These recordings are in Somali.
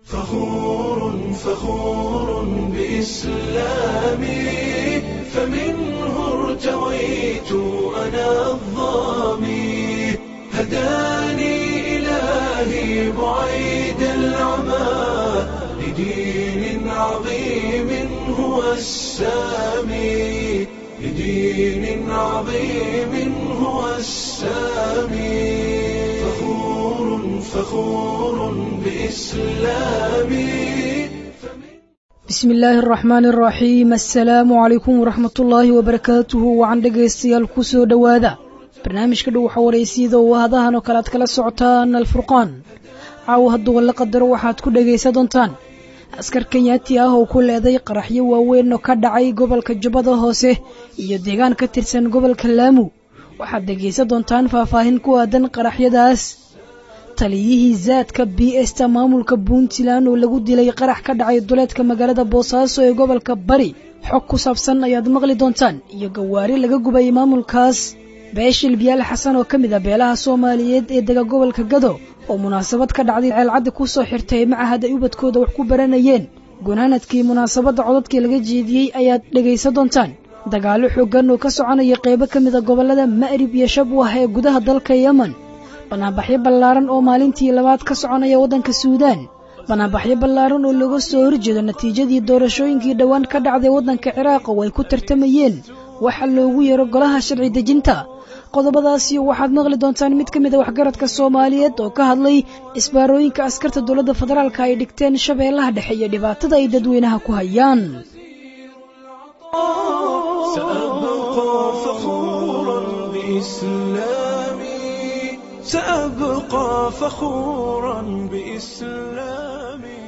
فخور فخور بإسلامي فمنه ارتويت أنا الظامي هداني إلهي بعيد العمى لدين عظيم هو السامي لدين عظيم هو السامي فخور فخور بإسلامي bismi illaahi araxmaani araxiim assalaamu calaykum waraxmat ullaahi wabarakaatuhu wacan dhegaystayaal ku soo dhowaada barnaamijka dhow waxa waraysyada oo hadahan oo kale aad kala socotaan alfurqaan caawa hadduu la qadaro waxaad ku dhegaysan doontaan askar kenyaati ah oo ku leeday qaraxyo waaweyn oo ka dhacay gobolka jubbada hoose iyo deegaan ka tirsan gobolka laamu waxaad dhegaysan doontaan faahfaahin ku aadan qaraxyadaas taliyihii zaadka b esta maamulka puntland oo lagu dilay qarax ka dhacay duleedka magaalada boosaaso ee gobolka bari xog ku saabsan ayaad maqli doontaan iyo gawaari laga gubay maamulkaas beeshil biyaal xasan oo ka mid a beelaha soomaaliyeed ee dega gobolka gado oo munaasabad ka dhacday ceelcaddi ku soo xirtay macahad ay ubadkooda wax ku baranayeen gunaanadkii munaasabadda codadkii laga jeediyey ayaad dhegaysan doontaan dagaallo xooggan oo ka soconaya qeybo ka mid a gobollada ma'rib iyo shabwah ee gudaha dalka yemen banaanbaxyo ballaaran oo maalintii labaad ka soconaya waddanka suudaan banaanbaxyo ballaaran oo looga soo horjeedo natiijadii doorashooyinkii dhowaan ka dhacday waddanka ciraaq oo ay ku tartamayeen waxa loogu yeero golaha sharci dejinta qodobadaasi waxaad maqli doontaan mid ka mid a waxgaradka soomaaliyeed oo ka hadlay isbaarooyinka askarta dowladda federaalka ay dhigteen shabeellaha dhexe iyo dhibaatada ay dadweynaha ku hayaan سأبقى فخورا بإسلامي سأبقى فخورا بإسلامي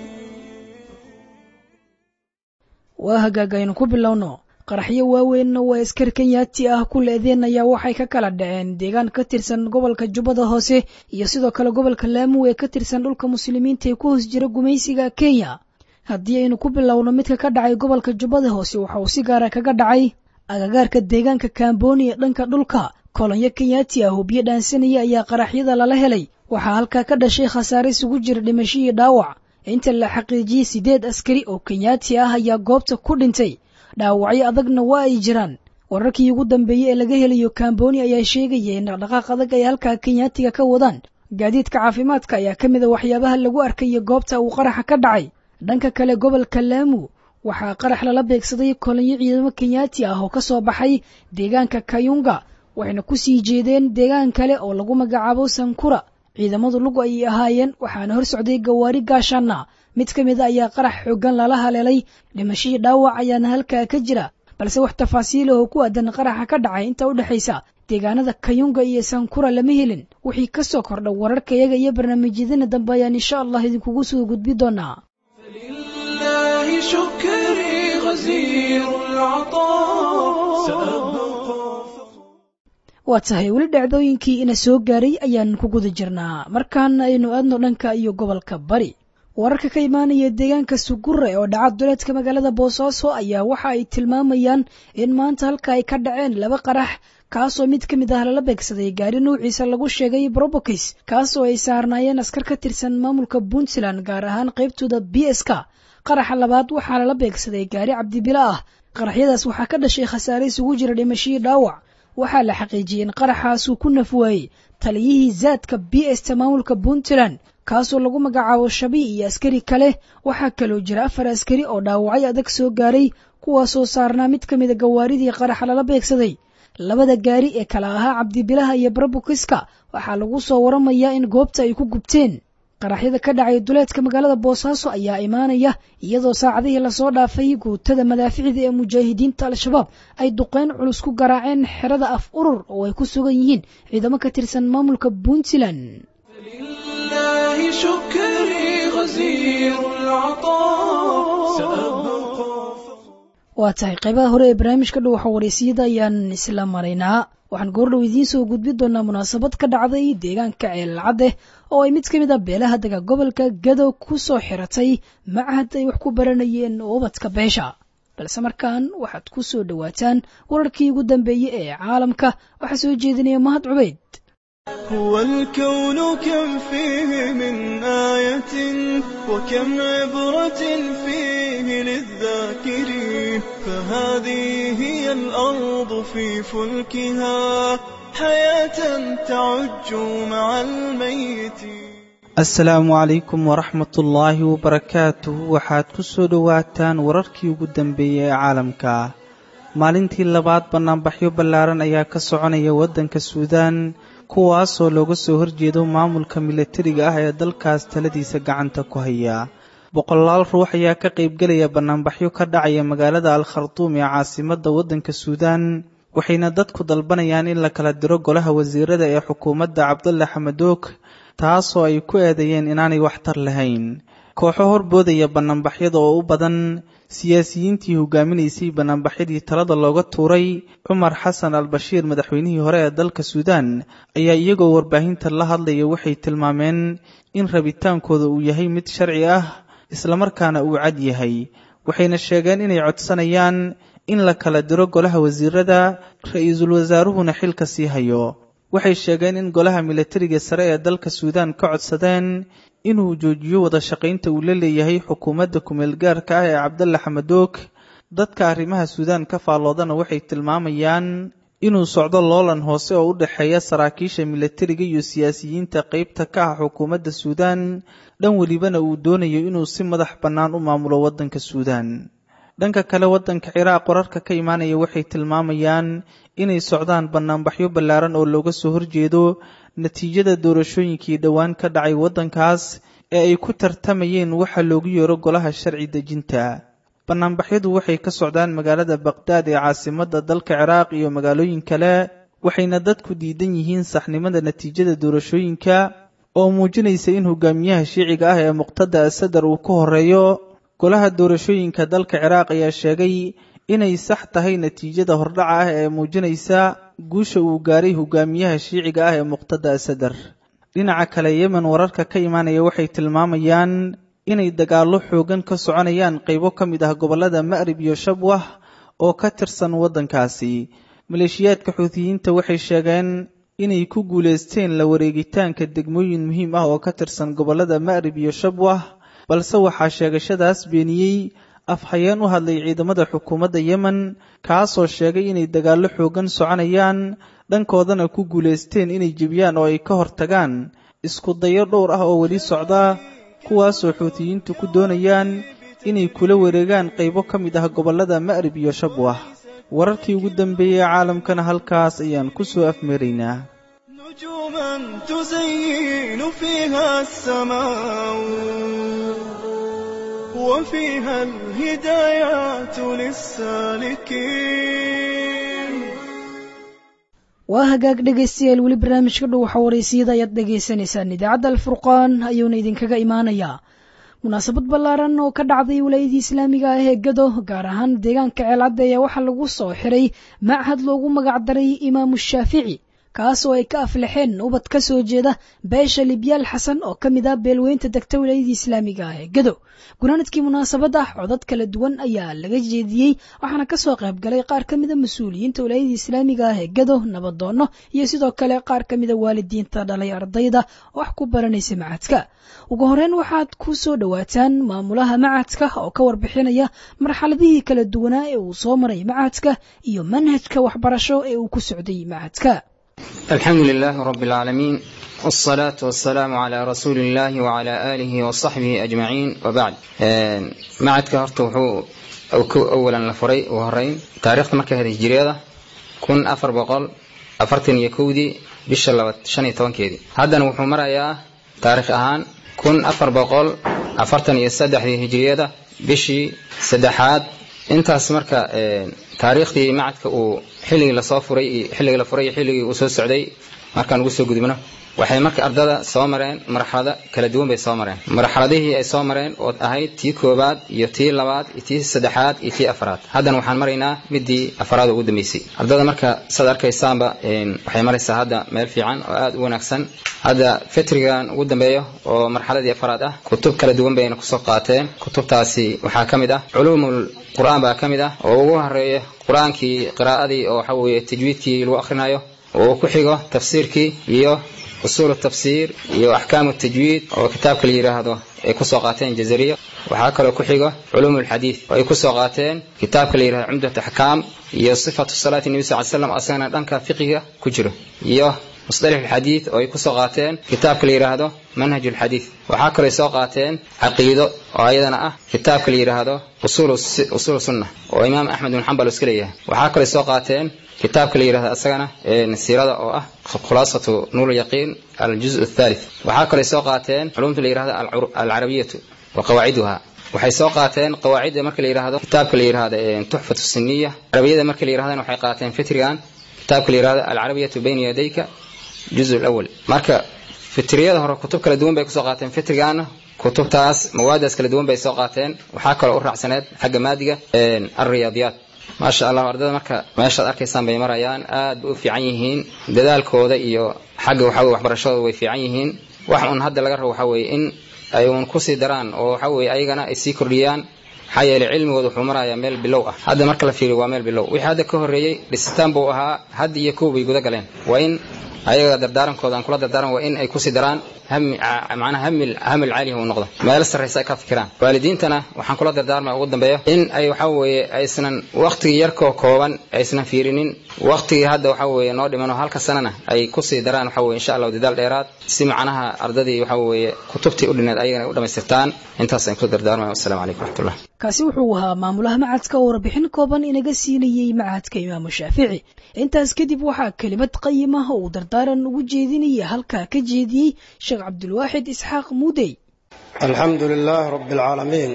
waa hagaag aynu ku bilowno qaraxyo waaweynna waa askar kenyaati ah ku leedeen ayaa waxay ka kala dhaceen deegaan ka tirsan gobolka jubbada hoose iyo sidoo kale gobolka laamu ee ka tirsan dhulka muslimiinta ee ku hoos jira gumaysiga kenya haddii aynu ku bilowno midka ka dhacay gobolka jubbada hoose waxa uu si gaara kaga dhacay agagaarka deegaanka kamboni ee dhanka dhulka kolonyo kenyaati ah oo biyo dhaansanaya ayaa qaraxyada lala helay waxaa halkaa ka dhashay khasaare isugu jira dhimasho iyo dhaawac inta la xaqiijiyey siddeed askari oo kenyaati ah ayaa goobta ku dhintay dhaawacyo adagna waa ay jiraan wararkii ugu dambeeyey ee laga helayo kamboni ayaa sheegaya in dhaqdhaqaaq adag ay halkaa kenyaatiga ka wadaan gaadiidka caafimaadka ayaa ka mid a waxyaabaha lagu arkayo goobta uu qaraxa ka dhacay dhanka kale gobolka laamu waxaa qarax lala beegsaday kolonyo ciidamo kenyaati ah oo ka soo baxay deegaanka kayunga waxayna ku sii jeedeen deegaan kale oo lagu magacaabo sankura ciidamadu lugu ayay ahaayeen waxaana hor socday gawaari gaashaana mid ka mid a ayaa qarax xooggan lala haleelay dhimashadii dhaawac ayaana halkaa ka jira balse wax tafaasiil oo ku aadan qaraxa ka dhacay inta u dhexaysa deegaanada kayunga iyo sankura lama helin wixii ka soo kordha wararkayaga iyo barnaamijyadana dambe ayaan insha allah idinkugu soo gudbi doonaa لله شكري غزير العطاء سأبقى waa tahay weli dhacdooyinkii ina soo gaaray ayaan ku guda jirnaa markaana aynu aadno dhanka iyo gobolka bari wararka ka imaanaya deegaanka sugure oo dhaca duleedka magaalada boosaaso ayaa waxa ay tilmaamayaan in maanta halka ay ka dhaceen laba qarax kaasoo mid ka mid ah lala beegsaday gaari nuuciisa lagu sheegay brobokis kaasoo ay saarnaayeen askar ka tirsan maamulka puntland gaar ahaan qaybtooda b s k qaraxa labaad waxaa lala beegsaday gaari cabdibila ah qaraxyadaas waxaa ka dhashay khasaare isugu jira dhimashadii dhaawac waxaa la xaqiijiyey in qaraxaasuu ku nafwaayey taliyihii zaadka b esta maamulka puntland kaasoo lagu magacaabo shabi iyo askari kale waxaa kaloo jira afar askari oo dhaawacyo adag soo gaaray kuwaasoo saarnaa mid ka mida gawaaridii qaraxa lala beegsaday labada gaari ee kala ahaa cabdibilaha iyo barabukiska waxaa lagu soo waramayaa in goobta ay ku gubteen qaraxyada ka dhacay duleedka magaalada boosaaso ayaa imaanaya iyadoo saacadihii lasoo dhaafay guutada madaaficda ee mujaahidiinta al-shabaab ay duqeyn culus ku garaaceen xerada af urur oo ay ku sugan yihiin ciidamo ka tirsan maamulka puntland لله شكري غزير العطاء سأبقى waa tahay qaybaha hore ee barnaamijka dhow waxa waraysiyada ayaan isla maraynaa waxaan goordhow idiin soo gudbin doonaa munaasabad ka dhacday deegaanka ceelcadde oo ay mid ka mid a beelaha dega gobolka gado ku soo xiratay macahad ay wax ku baranayeen ubadka beesha balse markaan waxaad ku soo dhowaataan wararkii ugu dambeeyey ee caalamka waxaa soo jeedinaya mahad cubeyd هو الكون كم فيه من آية وكم عبرة فيه للذاكرين فهذه هي الأرض في فلكها حياة تعج مع الميتين asalaamu calaykum waraxmatullaahi wabarakaatuh waxaad ku soo dhowaataan wararkii ugu dambeeyey ee caalamka maalintii labaad bannaanbaxyo ballaaran ayaa ka soconaya waddanka suudaan kuwaasoo looga soo horjeedo maamulka milatariga ah ee dalkaas taladiisa gacanta ku haya boqolaal ruux ayaa ka qaybgelaya bannaanbaxyo ka dhacaya magaalada al khartuum ee caasimadda waddanka suudaan waxayna dadku dalbanayaan in la kala diro golaha wasiirada ee xukuumadda cabdulle xamadoog taasoo ay ku eedeeyeen inaanay waxtar lahayn kooxo horboodaya bannaanbaxyada oo u badan siyaasiyiintii hogaaminaysay bannaanbaxyadii talada looga tuuray cumar xasan al bashiir madaxweynihii hore ee dalka suudaan ayaa iyagoo warbaahinta la hadlaya waxay tilmaameen in rabitaankooda uu yahay mid sharci ah islamarkaana uu cad yahay waxayna sheegeen inay codsanayaan in la kala diro golaha wasiirada ra-iisul wasaaruhuna xilka sii hayo waxay sheegeen in golaha milatariga sare ee dalka suudaan ka codsadeen inuu joojiyo wada shaqaynta uu la leeyahay xukuumadda kumeel gaarka ah ee cabdalle xamadoog dadka arrimaha suudaan ka faalloodana waxay tilmaamayaan inuu socdo loolan hoose oo u dhexeeya saraakiisha milatariga iyo siyaasiyiinta qaybta ka ah xukuumadda suudaan dhan welibana uu doonayo inuu si madax bannaan u maamulo waddanka suudaan dhanka kale waddanka ciraaq wararka ka imaanaya waxay tilmaamayaan inay socdaan bannaanbaxyo ballaaran oo looga soo horjeedo natiijada doorashooyinkii dhowaan ka dhacay waddankaas ee ay ku tartamayeen waxa loogu yeero golaha sharci dejinta bannaanbaxyadu waxay ka socdaan magaalada baqhdaad ee caasimadda dalka ciraaq iyo magaalooyin kale waxayna dadku diidan yihiin saxnimada natiijada doorashooyinka oo muujinaysa in hogaamiyaha shiiciga ah ee muqtada asadar uu ka horeeyo golaha doorashooyinka dalka ciraaq ayaa sheegay inay sax tahay natiijada hordhaca ah ee muujinaysa guusha uu gaaray hogaamiyaha shiiciga ah ee muqtada asadar dhinaca kale yemen wararka ka imaanaya waxay tilmaamayaan inay dagaallo xoogan ka soconayaan qaybo ka mid ah gobollada ma'rib iyo shabwah oo ka tirsan waddankaasi maleeshiyaadka xuutiyiinta waxay sheegeen inay ku guulaysteen la wareegitaanka degmooyin muhiim ah oo ka tirsan gobollada ma'rib iyo shabwah balse waxaa sheegashadaas beeniyey afhayeen u hadlay ciidamada xukuumadda yemen kaasoo sheegay inay dagaallo xoogan soconayaan dhankoodana ku guulaysteen inay jebiyaan oo ay ka hortagaan isku dayo dhowr ah oo weli socda kuwaasoo xuutiyiintu ku doonayaan inay kula wareegaan qaybo ka mid ah gobollada ma'rib iyo shabwah wararkii ugu dambeeyey caalamkana halkaas ayaan ku soo afmeeraynaa نجوما تزين فيها السماء وفيها الهدايات للسالكين waa hagaag dhegaystayaal weli barnaamijka dhow waxa waraysiyada ayaad dhagaysanaysaan idaacadda alfurqaan ayuuna idinkaga imaanayaa munaasabad ballaaran oo ka dhacday wilaayadii islaamiga ah ee gado gaar ahaan deegaanka ceelcadda ayaa waxaa lagu soo xiray machad loogu magacdaray imaamu shaafici kaas oo ay ka aflaxeen ubad ka soo jeeda beesha libyaal xasan oo ka mid ah beelweynta degta wilaayadii islaamiga ah ee gado gunaanadkii munaasabadda codad kala duwan ayaa laga jeediyey waxaana kasoo qayb galay qaar ka mida mas-uuliyiinta wilaayadii islaamiga ah ee gado nabadoonno iyo sidoo kale qaar ka mida waalidiinta dhalay ardayda wax ku baranaysa macadka ugu horeyn waxaad ku soo dhowaataan maamulaha macadka oo ka warbixinaya marxaladihii kala duwanaa ee uu soo maray macadka iyo manhajka waxbarasho ee uu ku socday macadka الحمد لله رب العالمين والصلاة والسلام على رسول الله وعلى آله وصحبه أجمعين وبعد معدك هرت وحو أولا لفري وهرين تاريخ مركز هذه الجريدة كن أفر بقل أفرتن يكودي بشلوت شني طوان كيدي هذا وحو مرأيا تاريخ أهان كن أفر بقل أفرتن يسدح هذه الجريدة بشي سدحات intaas marka taariikhdii macadka uu xilligii lasoo furay xilligii la furay iyo xilligii uu soo socday markaan ugu soo gudubno waxay marka ardada soo mareen marxalado kala duwan bay soo mareen marxaladihii ay soo mareen oo ahayd tii koobaad iyo tii labaad iyo tii saddexaad iyo tii afraad haddana waxaan maraynaa midii afraad ugu dambeysay ardada marka saad arkaysaanba waxay maraysaa hadda meel fiican oo aada u wanaagsan hadda fitrigan ugu dambeeyo oo marxaladii afraad ah kutub kala duwan bayna kusoo qaateen kutubtaasi waxaa ka mid ah culuumul qur-aan baa ka mid ah oo ugu horeeya qur-aankii qiraa'adii oo waxa weeye tajwiidkii lagu akhrinayo oo ku xigo tafsiirkii iyo usuul tafsiir iyo axkaamu tajwiid oo kitaabka la yidhaahdo ay kusoo qaateen jazariya waxaa kaloo ku xigo culuum alxadiid oo ay kusoo qaateen kitaabka la yidhahdo cumdat axkaam iyo sifatu salaati nebi sal slam asagana dhanka fiqiga ku jiro iyo musطalix alxadiid oo ay kusoo qaateen kitaabka la yidhaahdo manhaj alxadiid waxaa kaloo ay soo qaateen caqiido oo ayadana ah kitaabka la yidhaahdo usuul sunna oo imaam axmed bin xambal iska leeyahay waxaa kaloo ay soo qaateen kitaabka la yidhahdo asagana siirada oo ah khulaasatu nuur yaqiin aljuz athalith waxaa kaloo ay soo qaateen culumta la yidhahdo alcarabiyatu wa qawaaciduha waxay soo qaateen qawaacidda marka la yidhahdo kitaabka la yidhahdo tuxfatu siniya carabiyada marka la yidhahdana waxay qaateen fitrigan kitaabka la yidhahdo alcarabiyatu bayna yadayka juz alawal marka fitriyada hore kutub kala duwan bay kusoo qaateen fitrigaana kutubtaas mawaadaas kala duwan bay soo qaateen waxaa kaloo u raacsaneed xagga maadiga alriyaadiyaat maasha allah ardada marka meeshaad arkaysaan bay marayaan aad bay u fiican yihiin dadaalkooda iyo xagga waxaweye waxbarashadooda way fiican yihiin wax un hadda laga rabo waxaa weeye in ay uun kusii daraan oo waxa weye ayagana ay sii kordhiyaan maxaa yeelay cilmigooda wuxuu marayaa meel bilow ah hadda marka la fiiriyo waa meel bilow wixii hadda ka horreeyey dhisitaan buu ahaa had iyo kow bay guda galeen waa in ayaga dardaarankooda aan kula dardaaran waa in ay kusii daraan macnaha hamil hamil caalihi uu noqdo meel sarraysa ay ka fikiraan waalidiintana waxaan kula dardaarmaya ugu dambeeyo in ay waxa weeye aysan waqtigii yarkoo kooban aysan fiirinin waqtigii hadda waxa weeye noo dhimano halka sanana ay kusii daraan waxa weye insha allahu dadaal dheeraad si macnaha ardadii waxa weeye kutubtii u dhineed ayagana ay u dhammaystirtaan intaas aan kula dardaarmaya wassalamu calaykum raxmatullah kaasi wuxuu ahaa maamulaha macadka oo warbixin kooban inaga siinayey macadka imaamu shaafici intaas kadib waxaa kelimad qayimah uu dardaaran ugu jeedinaya halkaa ka jeediyey sheekh cabdulwaaxid isxaaq muudey alxamdu lilaahi rabi alcaalamiin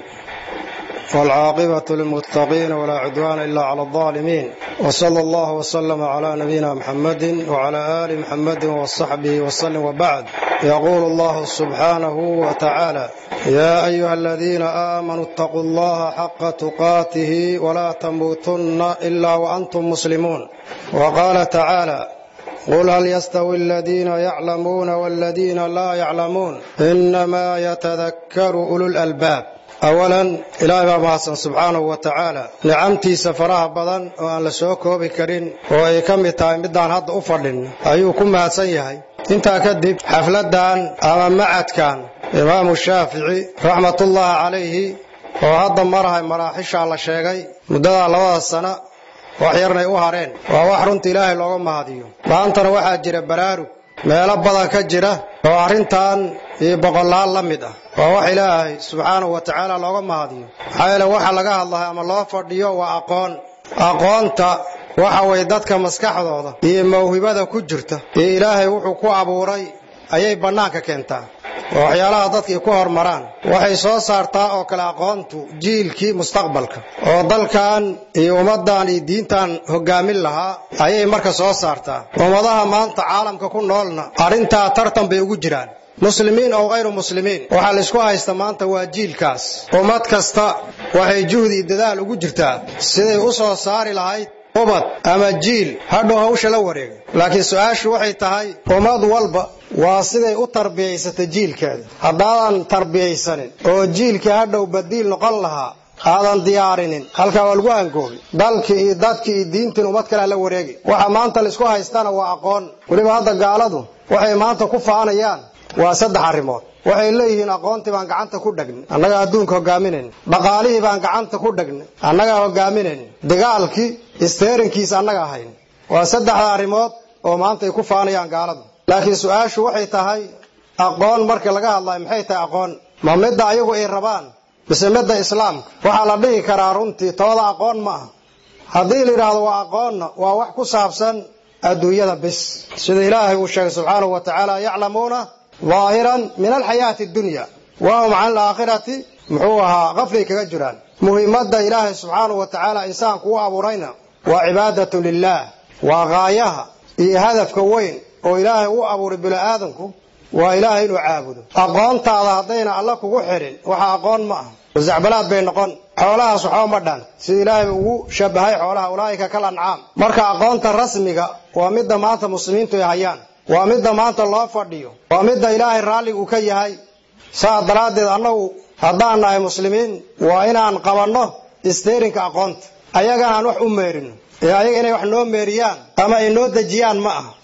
waalcaaqibatu lilmuttaqiina walaa cudwaana ila cala aldaalimiin wsala allahu wslama cla nabiyina muxamadi wcla aali muxamadi wsaxbihi wslim wbacd yaquulu allahu subxaanahu wtacaala ya ayuha aladiina aamanuu اtaquu allaha xaqa tuqaatihi wla tamuutunna ila waantum muslimuun wqaala tacaala qul hal yastawi aladiina yaclamuuna waladiina laa yaclamuun inamaa yatadakkaru ululalbaab awalan ilaahay baa mahadsan subxaanahu wa tacaala nicamtiisa faraha badan oo aan la soo koobi karin oo ay ka mid tahay middaan hadda u fadhin ayuu ku mahadsan yahay intaa kadib xafladdan ama macadkan imaamu shaafici raxmatullaahi calayhi oo hadda marahay maraaxishaa la sheegay muddadaa labada sana wax yarnay u hareen waa wax runta ilaahay looga mahadiyo maantana waxaa jira baraarug meelo badan ka jira oo arrintan iyo boqolaal la mid ah waa wax ilaahay subxaanahu wa tacaala looga mahadiyo maxaa yeele waxa laga hadlahay ama loo fadhiyo waa aqoon aqoonta waxa weye dadka maskaxdooda iyo mawhibada ku jirta iyo ilaahay wuxuu ku abuuray ayay bannaanka keentaa oo waxyaalaha dadkii ku hormaraan waxay soo saartaa oo kale aqoontu jiilkii mustaqbalka oo dalkan iyo ummaddan iyo diintan hoggaamin lahaa ayay marka soo saartaa ummadaha maanta caalamka ku noolna arrintaa tartan bay ugu jiraan muslimiin oo hayru muslimiin waxaa laysku haysta maanta waa jiilkaas ummad kasta waxay juhdi iyo dadaal ugu jirtaa siday u soo saari lahayd ubad ama jiil hadhow hawsha la wareegay laakiin su-aashu waxay tahay ummad walba waa siday u tarbiyaysatay jiilkeeda haddaadan tarbiyaysanin oo jiilkii hadhow badiil noqon lahaa aadan diyaarinin halkaa waa lagu angoobi dalkii iyo dadkii iyo diintiin ummad kalea la wareegi waxa maanta laysku haystana waa aqoon weliba hadda gaaladu waxay maanta ku faanayaan waa saddex arrimood waxay leeyihiin aqoontii baan gacanta ku dhagnay annagaa adduunka hogaaminayn dhaqaalihii baan gacanta ku dhagnay annagaa hogaaminayn dagaalkii isteerinkiisa annagaa hayn waa saddexda arrimood oo maanta ay ku faanayaan gaaladu laakiin su-aashu waxay tahay aqoon marka laga hadlayo maxay tahay aqoon ma midda ayagu ay rabaan mise midda islaamka waxaa la dhihi karaa runtii tooda aqoon ma aha haddii la yidhaahdo waa aqoonna waa wax ku saabsan adduunyada bis sida ilaahay uu sheegay subxaanahu wa tacaala yaclamuuna daahiran min alxayaati addunya wahum can alaakhirati muxuu ahaa qaflay kaga jiraan muhiimadda ilaahay subxaanahu wa tacaala insaanku u abuurayna waa cibaadatu lilaah waa qaayaha iyo hadafka weyn oo ilaahay u abuuray bini-aadanku waa ilaahay inuu caabudo aqoontaada haddayna alla kugu xidhin waxa aqoon ma aha wasacbalaad bay noqon xoolahaas waxba ma dhan sida ilaahay ugu shabahay xoolaha ulaa'ika kal ancaam marka aqoonta rasmiga waa midda maanta muslimiintu ay hayaan waa midda maanta loo fadhiyo waa midda ilaahay raalliga uu ka yahay saa daraaddeed annagu haddaan nahay muslimiin waa inaan qabanno isteerinka aqoonta ayagana aan wax u meerino ee ayaga inay wax noo meeriyaan ama ay noo dejiyaan ma aha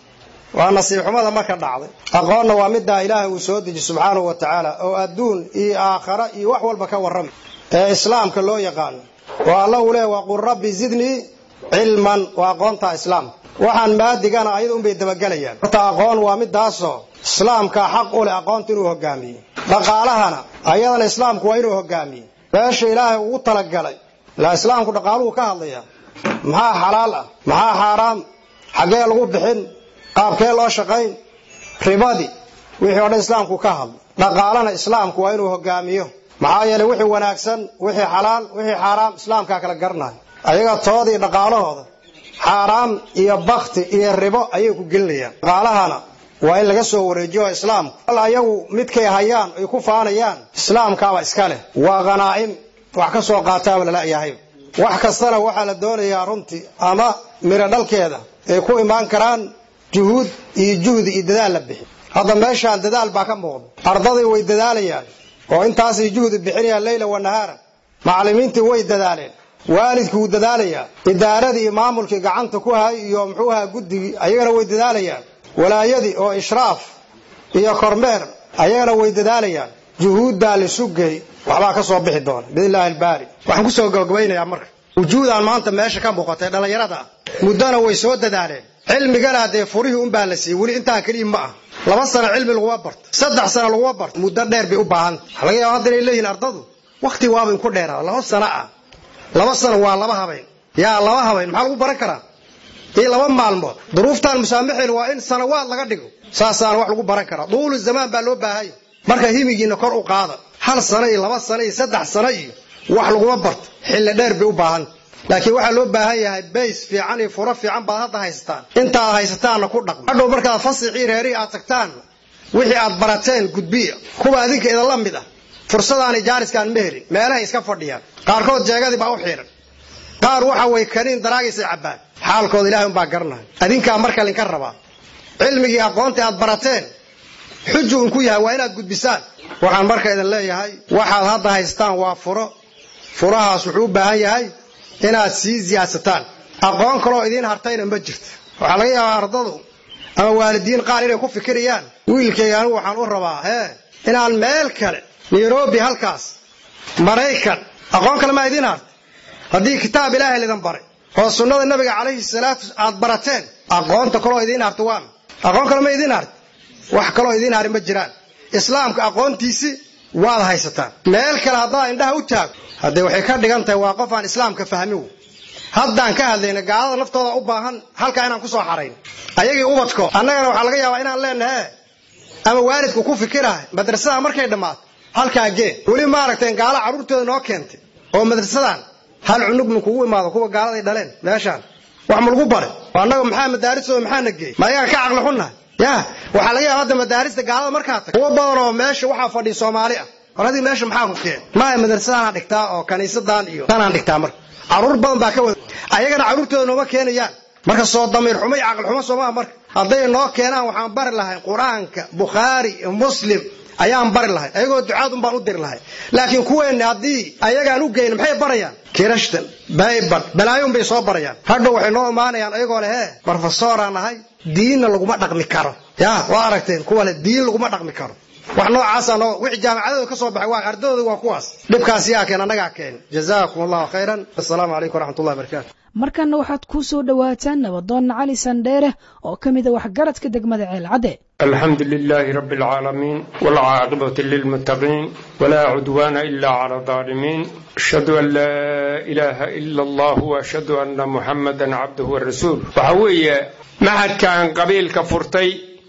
waa nasiib xumada marka dhacday aqoonna waa middaa ilaahay uu soo deji subxaanahu wa tacaala oo adduun iyo aakhara iyo wax walba ka warrama ee islaamka loo yaqaano oo alla uu leeya waqul rabbi zidnii cilman waa aqoonta islaamka waxaan maadigana ayada unbay dabagelayaan horta aqoon waa midaasoo islaamka xaq u leh aqoonta inuu hogaamiyo dhaqaalahana ayadana islaamku waa inuu hogaamiyo meesha ilaahay ugu talagalay ilaa islaamku dhaqaaluhu ka hadlaya maxaa xalaal ah maxaa xaaraam xaggee lagu bixin qaabkee loo shaqayn ribadii wixii o dhan islaamku ka hadlay dhaqaalana islaamku waa inuu hogaamiyo maxaa yeeley wixii wanaagsan wixii xalaal wixii xaaraam islaamkaa kala garanayo ayaga toodii dhaqaalahooda xaaraam iyo bakti iyo ribo ayay ku gelinayaan dhaqaalahana waa in laga soo wareejiyo islaamku al ayagu midkay hayaan ay ku faanayaan islaamkaaba iska leh waa khanaa'im wax ka soo qaataaba lalayahay wax kastana waxaa la doonayaa runtii ama miro dhalkeeda ay ku imaan karaan juhuud iyo juhdi iyo dadaal la bixi hadda meeshaan dadaal baa ka muuqda ardadii way dadaalayaan oo intaasay juhdi bixinayaan leyla wa nahaara macallimiintii way dadaaleen waalidkii wuu dadaalayaa idaaradii iyo maamulkii gacanta ku hay iyo muxuu ahaa guddigii ayagana way dadaalayaan walaayadii oo ishraaf iyo kormeer ayagana way dadaalayaan juhuuddaa lisu gey waxbaa ka soo bixi doona biidnillaahi albaari waxaan kusoo gabagabaynayaa marka wujuudaan maanta meesha ka muuqatay dhallinyarada ah muddona way soo dadaaleen cilmigana dee furihii unbaa la siiyey weli intaa keliya ma ah laba sano cilmi laguma barto saddex sano laguma barto muddo dheer bay u baahanta waxa laga yaaba hadda inay leeyihin ardadu wakhti waaba inku dheeraa laba sano ah laba sano waa laba habeen yaa laba habeen maxaa lagu baran karaa iyo laba maalmood duruuftaan musaamaxeyn waa in sanawaad laga dhigo saasaana wax lagu baran karaa duulu zamaan baa loo baahanya marka himigiina kor u qaada hal sano iyo laba sano iyo saddex sano iyo wax laguma barto xilli dheer bay u baahanta laakiin waxaa loo baahan yahay bays fiican iyo furo fiican baad hadda haysataan intaad haysataanna ku dhaqmo hadhow markaad fasixii reerihii aad tagtaan wixii aad barateen gudbiya kuwa adinka idinla mid ah fursadaani jaariskaan ma helin meelahay iska fadhiyaan qaarkood jeegadii baa u xiidhan qaar waxa way kaniin daraagiisay cabbaan xaalkooda ilahay unbaa garanaya adinkaa marka linka rabaa cilmigii aqoontii aad barateen xuju inku yahay waa inaad gudbisaan waxaan marka idin leeyahay waxaad hadda haystaan waa furo furahaas wuxuu u baahan yahay inaad sii siyaadsataan aqoon kaloo idiin hartayna ma jirto waxaa laga yaabaa ardadu ama waalidiin qaar inay ku fikirayaan wiilkayga anigu waxaan u rabaa hee inaan meel kale nairobi halkaas maraykan aqoon kale maa idiin hartay haddii kitaab ilaahay lidin baray oo sunnada nabiga calayhi salaatu aad barateen aqoonta kaloo idiin harta waan aqoon kale ma idiin hartay wax kaloo idiin hari ma jiraan islaamka aqoontiisi waad haysataan meel kale haddaa indhaha u taago haddee waxay ka dhigan tahay waa qof aan islaamka fahmin haddaan ka hadlayna gaalada naftooda u baahan halkaa inaan kusoo xarayn ayagii ubadko annagana waxaa laga yaabaa inaan leenahe ama waalidku ku fikirahay madrasada markay dhammaato halkaa gee weli maaragtay gaala carruurtooda noo keentay oo madrasadan hal cunug ma kugu imaado kuwa gaaladay dhaleen meeshaan wax ma lagu bare annaga maxaa madaaristooda maxaana geeyey ma ayaga ka caqli xunnahay ya waxaa laga yaaba hadda madaarista gaalada markaa tag kuwa badan oo meesha waxaa fadhiya soomaali ah war haddii meesha maxaa ku keen maya madrasadaan dhigtaa oo kaniisadan iyo tanaan dhigtaa marka carruur badan baa ka wada ayagana carruurtooda nooma keenayaan marka soo damiir xumo iyo caqli xumo soomaa marka hadday noo keenaan waxaan bari lahay qur-aanka bukhaari muslim ayaan bari lahay ayagoo ducaad un baan u diri lahay laakiin kuweenna haddii ayagaan u geyna maxay barayaan kirashtan baybal balaayoun bay soo barayaan hadhow waxay noo imaanayaan ayagoo leh hee brofesoraan ahay diinna laguma dhaqmi karo ya waa aragteen kuwa leh diin laguma dhaqmi karo wax noocaasa noo wixii jaamacadooda ka soo baxay waa ardadooda waa kuwaas dhibkaas yaa keen annagaa keen jazaakum allahu khayran assalaamu calaykum waraxmatullahi barakatu markanna waxaad ku soo dhowaataan nabadoonna cali sandheere oo ka mida waxgaradka degmada ceelcadde الحمد لله رب العالمين والعاقبة للمتقين ولا عدوان إلا على الظالمين أشهد أن لا إله إلا الله وأشهد أن محمدا عبده ورسوله وحوية محد كان قبيل كفرتي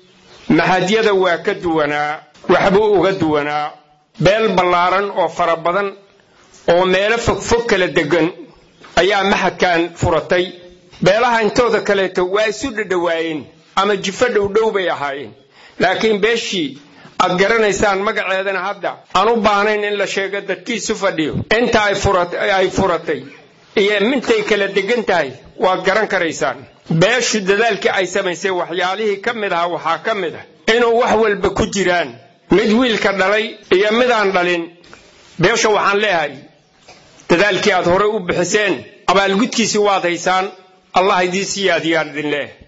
محد يدوى كدونا وحبو غدونا بيل بلارن أو فربضن أو ميل فك فك لدقن أيام محد كان فرتي beelaha intooda kaleeto waa isu dhadhawaayeen ama jifo dhowdhow bay ahaayeen laakiin beeshii aad garanaysaan magaceedana hadda aan u baahnayn in la sheego dadkiisu fadhiyo inta ay furatay iyo mintay kala degan tahay waad garan karaysaan beeshu dadaalkii ay samaysay waxyaalihii ka mid ahaa waxaa ka mid ah inuu wax walba ku jiraan mid wiilka dhalay iyo midaan dhalin beesha waxaan leeyahay dadaalkii aad horey u bixiseen abaalgudkiisii waad haysaan allah idiin siyaadiyaan idin leeh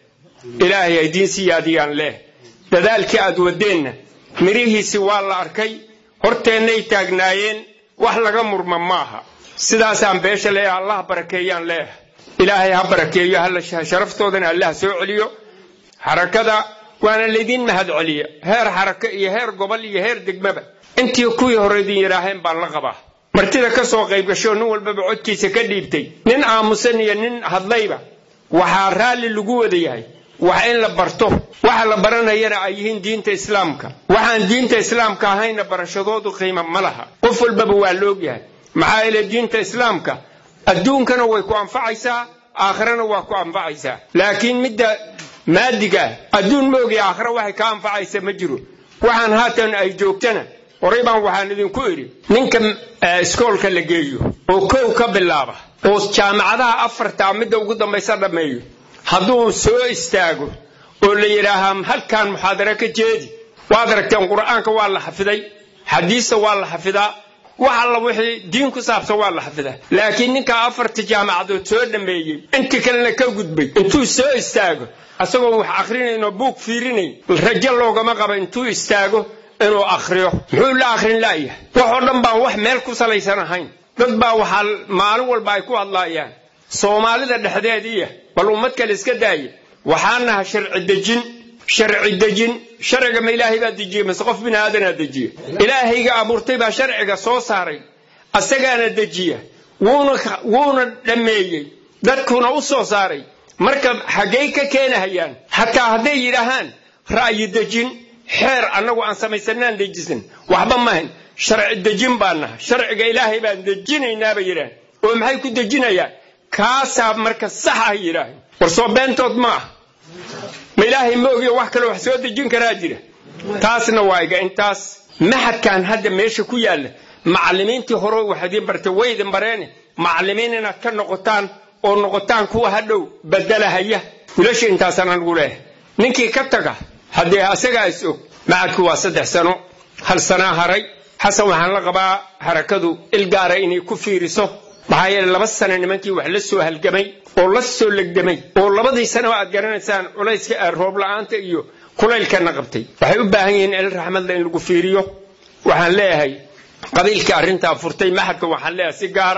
ilaahay aydiin siyaadiyaan leh dadaalkii aad wadeenna mirihiisi waa la arkay horteennay taagnaayeen wax laga murma maaha sidaasaan beesha leeyahay allah barakeeyaan leeyahay ilaahay ha barakeeyo halla sharaftoodana allah soo celiyo xarakada waana laydin mahad celiya heer xarako iyo heer gobol iyo heer degmaba intii kuwii hore idin yidhaaheen baan la qabaa martida ka soo qayb gasho nin walbaba codkiisa ka dhiibtay nin aamusan iyo nin hadlayba waxaa raalli lagu wada yahay wax in la barto waxa la baranayana ay yihiin diinta islaamka waxaan diinta islaamka ahayna barashadoodu qiimo ma laha qof walbaba waa la ogyahay maxaa yeele diinta islaamka adduunkana way ku anfacaysaa aakhirana waa ku anfacaysaa laakiin midda maadiga adduun ma ogaya aakhira waxay ka anfacaysa ma jiro waxaan haatan ay joogtana horay baan waxaan idinku idhi ninka iskoolka la geeyo oo kow ka bilaaba oo jaamacadaha afartaa midda ugu dambaysa dhammeeyo hadduu soo istaago oo la yidhaahaa halkaan muxaadaro ka jeedi waad aragteen qur'aanka waa la xafiday xadiista waa la xafidaa wax alla wixii diin ku saabsan waa la xafidaa laakiin ninkaa afarta jaamacadood soo dhammeeyey intii kalena ka gudbay intuu soo istaago asagoo wax akhrinayn oo buug fiirinayn rajo loogama qaba intuu istaago inuu akhriyo muxuu la akhrin la'yahay waxoo dhan baan wax meel ku salaysan ahayn dad baa waxaa maalin walba ay ku hadlaayaan soomaalida dhexdeediiya bal ummad kale iska daaya waxaa naha sharci dejin sharci dejin sharciga ma ilaahay baa dejiyey mase qof bini aadanaa dejiya ilaahayga abuurtay baa sharciga soo saaray asagaana dejiya wuuna wuuna dhammeeyey dadkuna u soo saaray marka xaggay ka keenahayaan xataa hadday yidhaahaan ra'yi dejin xeer annagu aan samaysanaan dejisan waxba maahan sharci dejin baan naha sharciga ilaahay baan dejinaynaaba yidhaah oo maxay ku dejinayaan kaasaa marka sax ah yidhaahay war soo beentood ma ah ma ilaahay ma ogiyo wax kaloo wax soo dejin karaa jira taasna waa iga intaas maxadkan hadda meesha ku yaalla macallimiintii hore wax idiin bartay way idin bareene macallimiin inaad ka noqotaan oo noqotaan kuwa hadhow bedelahaya wilasha intaasaan anigu leehay ninkii ka taga haddee asagaa is og macadku waa saddex sano hal sanaa haray xasan waxaan la qabaa harakadu ilgaara inay ku fiiriso maxaa yeele laba sano nimankii wax la soo halgamay oo la soo legdamay oo labadii sanaba aad garanaysaan culayska roob la'aanta iyo kulaylkana qabtay waxay u baahan yihiin il raxmadla in lagu fiiriyo waxaan leeyahay qabiilkii arrintaa furtay maxadka waxaan leeyahay si gaara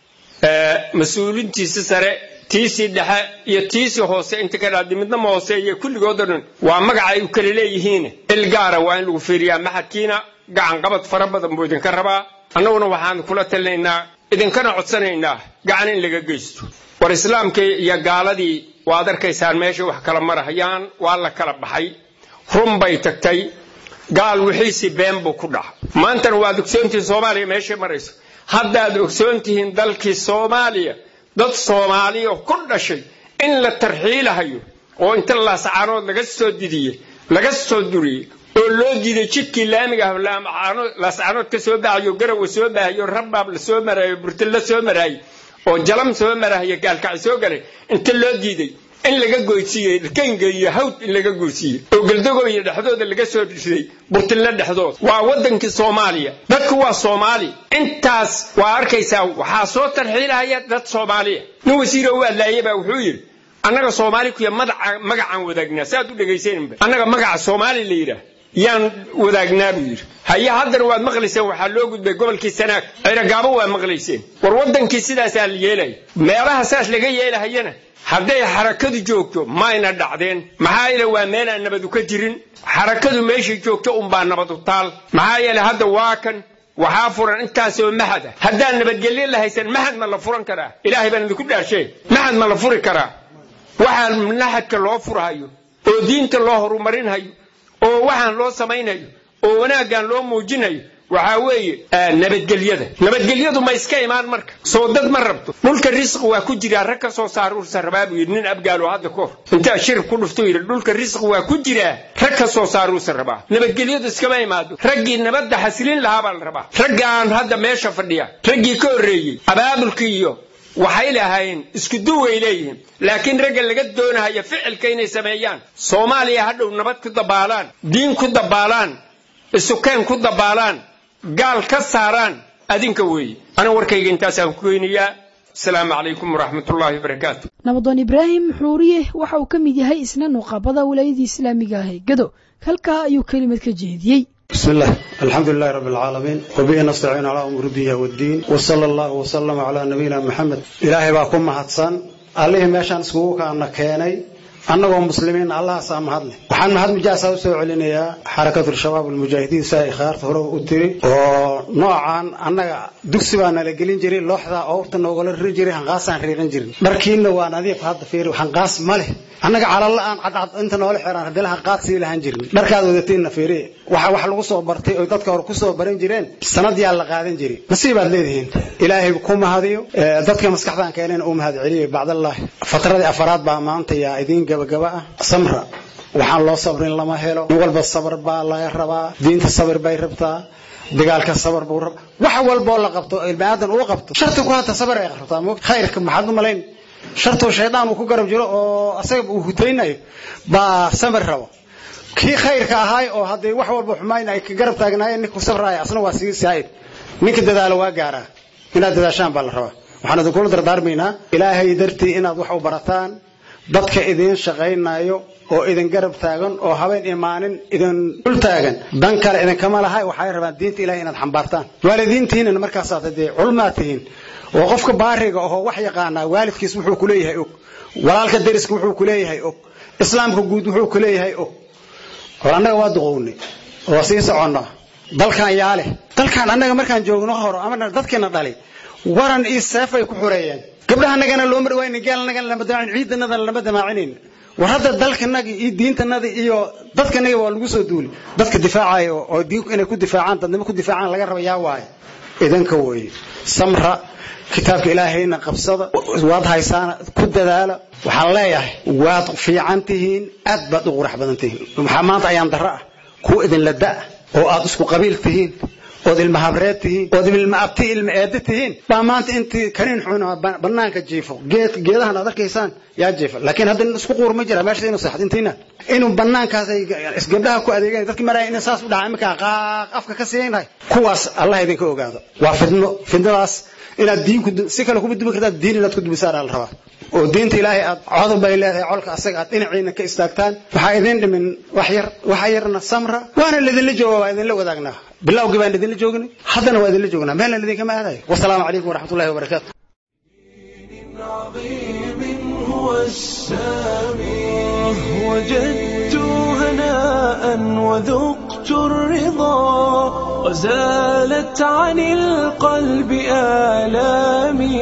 mas-uulintiisi sare tiisii dhexe iyo tiisii hoose inta ka dhaadi midna ma hooseeye kulligood oo dhan waa magaca ay u kala leeyihiin il gaara waa in lagu fiiriyaa maxadkiina gacan qabad fara badan buu idinka rabaa annaguna waxaan kula talinaynaa idinkana codsanaynaa gacan in laga geysto war islaamkii iyo gaaladii waad arkaysaan meesha wax kala marahayaan waa la kala baxay run bay tagtay gaal wixiisii been buu ku dhaca maantana waad ogsoontihiin soomaaliya meeshay marayso haddaad ogsoon tihiin dalkii soomaaliya dad soomaaliya ku dhashay in la tarxiilahayo oo inta laasacaanood laga soo didiyey laga soo duriyey oo loo diiday jidkii laamiga ah laasacaanood ka soo baxayo garawa soo bahayo rabbaab la soo maraayo burtil la soo maraayo oo jalam soo maraayo gaalkaci soo galay inta loo diiday in laga goysiiyey kanga iyo hawd in laga goysiiyey oo galdagoyo dhexdooda laga soo riday burtilna dhexdood waa wadankii soomaaliya dadku waa soomaali intaas waa arkaysaa waxaa soo tarxiilahaya dad soomaaliya nin wasiiro u adlaaya baa wuxuu yidhi annaga soomaali kuya magacaan wadaagnaa saaad u dhegaysanba annaga magaca soomaali la yidhaah yaan wadaagnaa buu yidhi haye haddana waad maqlayseen waxaa loo gudbay gobolkii sanaag ciragaabo waa maqlayseen war wadankii sidaasaa la yeelaya meelaha saas laga yeelahayana hadday xarakadu joogto mayna dhacdeen maxaa yeele waa meelaan nabadu ka jirin xarakadu meeshay joogto unbaa nabadu taal maxaa yeele hadda waa kan waxaa furan intaasoo mahad ah haddaan nabadgelyo la haysan mahad ma la furan karaa ilaahay baan idinku dhaarshe mahad ma la furi karaa waxaan mahadka loo furhayo oo diinta loo horumarinhayo oo waxaan loo samaynayo oo wanaaggan loo muujinayo waxaa weeye nabadgelyada nabadgelyadu ma iska imaan marka soo dad ma rabto dhulka risqi waa ku jiraa rag ka soo saaruursa rabaa buu yidhi nin abgaalo hadda kahor intaa shir ku dhufto yidhi dhulka risqi waa ku jiraa rag ka soo saaruursa rabaa nabadgelyadu iskama imaado raggii nabadda xasilin lahaa baa la rabaa raggaan hadda meesha fadhiya raggii ka horreeyey abaabulkii iyo waxay lahaayeen isku duway leeyihiin laakiin ragga laga doonahaya ficilka inay sameeyaan soomaaliya hadhow nabad ku dabaalaan diin ku dabaalaan isukeen ku dabaalaan gaal ka saaraan adinka weeye aniga warkayga intaasaan ku geynayaa asalaamu calaykum waraxmatullaahi wabarakaatu nabadoon ibraahim xuuriye waxa uu ka mid yahay isna nuqabada wilaayadii islaamiga ah ee gado halkaa ayuu kelimad ka jeediyey بسم الله الحمد لله رب العالمين وبه نستعين على أمور الدنيا والدين وصلى الله وسلم على نبينا محمد إلهي باكم مهدسان عليه ماشان سكوكا أن كيني annagoo muslimiin allahaasaa mahadle waxaan mahad mujaasaa usoo celinayaa xarakatu shabaab almujaahidiin saa ikhaarta hore u tiri oo noocan annaga dugsi baa nala gelin jiray looxdaa oobta noogala riri jiray hanqaasaan riiran jirin dharkiinna waa nadiif hadda fiiri hanqaas ma leh annaga calalla-aan cadcad inta noola xiraan haddii hanqaad sii lahaan jirin dharkaad wadatiinna fiiri waxa wax lagu soo bartay oy dadka hore kusoo baran jireen sanad yaa la qaadan jiray nasiibaad leedihiin ilaahay ku mahadiyo dadka maskaxdaan keeneen uu mahad celiyo bacdallaahi fatradii afaraad baa maanta yaa idiin gabagaba ah samra waxaan loo sabrin lama helo nin walba sabar baa laga rabaa diinta sabir bay rabtaa dagaalka sabar buu rabaa wax walboo la qabto ilmaadan uu qabto sharti ku hata sabar ay rabtaa mo khayrka maxaad u malayn shartuu shaydaan uu ku garab jiro oo asaga uu hutaynayo baa samir rabo kii khayrka ahaay oo haddii wax walba xumayn ay ka garab taagnaayeen ninku sabraaya asna waa sii saa'id ninka dadaalo waa gaaraa inaad dadaashaan baa la rabaa waxaan idinkula dardaarmaynaa ilaahay dartii inaad wax u barataan dadka idiin shaqaynayo oo idin garab taagan oo habeen imaanin idin dul taagan dan kale idinkama laha waxay rabaan diinta ilahay inaad xambaartaan waalidiintiinna markaasaad dee culmaa tihiin oo qofka baariga ahoo wax yaqaanaa waalidkiis wuxuu ku leeyahay og walaalka deriska wuxuu ku leeyahay og islaamka guud wuxuu ku leeyahay og hor annaga waa duqownay oo sii soconnaa dalkan yaa leh dalkan annaga markaan joogno horo ama dadkiina dhalay waran iyo seefay ku xureeyeen gabdhahanagana looma dhawaynin gaalnagana lama damaacin ciidanadana lama damaacinayn war hadda dalkanagi iyo diintanadi iyo dadkanagi waa lagu soo duuli dadka difaacaya oo diinku inay ku difaacaan dadnimo ku difaacaan laga raba yaa waaye idinka weeye samra kitaabka ilaahayna qabsada waad haysaana ku dadaala waxaan leeyahay waad fiican tihiin aad baad u qurax badan tihiin maxaa maanta ayaan darro ah kuwa idinla da' oo aad isku qabiil tihiin ood ilma habreed tihiin ood ilma abti ilma eeda tihiin baa maanta intii kaniin xun banaanka jiifo geed geedahan aad arkaysaan yaa jiifa laakiin hadda isku quur ma jira meesha inuu seexdo intiina inuu banaankaas ay gabdhaha ku adeegan dadkii maraya inay saas u dhaca iminkaa qaaq afka ka siinahay kuwaas allah idinka ogaado waa fidno fidnadaas inaad diinku si kale kuma dubi kartaan diin inaad ku dubisaan la rabaa oo diinta ilaahay aad codob bay leedahay colka asaga aad dhinaciina ka istaagtaan waxaa idin dhimin wax yar waxa yarna samra waana lidinla jooga waa idinla wadaagnaa bilowgii baan idinla joognay haddana waa idinla joognaa meelna idinkama aadayo wasalaamu calaykum waraxmatullahi wabarakaatu عظيم هو السامي وجدت هناء وذقت الرضا وزالت عن القلب آلامي